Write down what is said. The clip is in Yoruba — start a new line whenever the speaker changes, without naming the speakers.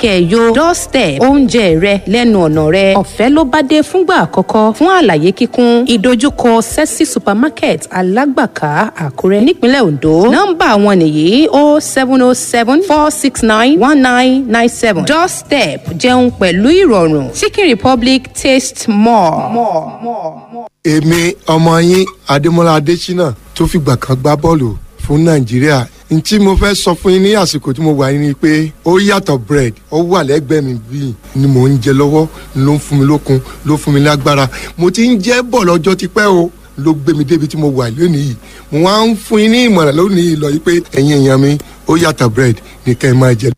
kẹ̀yọ doorstep oúnjẹ rẹ lẹ́nu ọ̀nà rẹ ọ̀fẹ́ ló bá dé fúngbà àkọ́kọ́ fún àlàyé kíkún ìdojúkọ sẹ́sì supermarket alágbàká àkúrẹ́ nípínlẹ̀ ondo nọ́mbà wọn nìyí o seven o seven four six nine one nine nine seven doorstep jẹun pẹ̀lú ìrọ̀rùn chicken republic taste more. more, more, more
èmi ọmọ yín adémọlá adésínà tó fìgbà kan gbá bọ́ọ̀lù fún nàìjíríà n tí mo fẹ́ sọ fún yín ní àsìkò tí mo wà yín ni pé ó yàtọ̀ bread ó wà lẹ́gbẹ̀ẹ́ mi bíi ni mò ń jẹ lọ́wọ́ ló ń fún mi lókun ló fún mi lágbára mo ti ń jẹ́ bọ̀ lọ́jọ́ tipẹ́ o ló gbé mi débi tí mo wà lónìí yìí mo wá ń fún yín ní ìmọ̀ràn lónìí yìí lọ yìí pé ẹ̀yin èèyàn mi ó yàtọ̀ bread ní kẹ́ ẹ máa jẹ.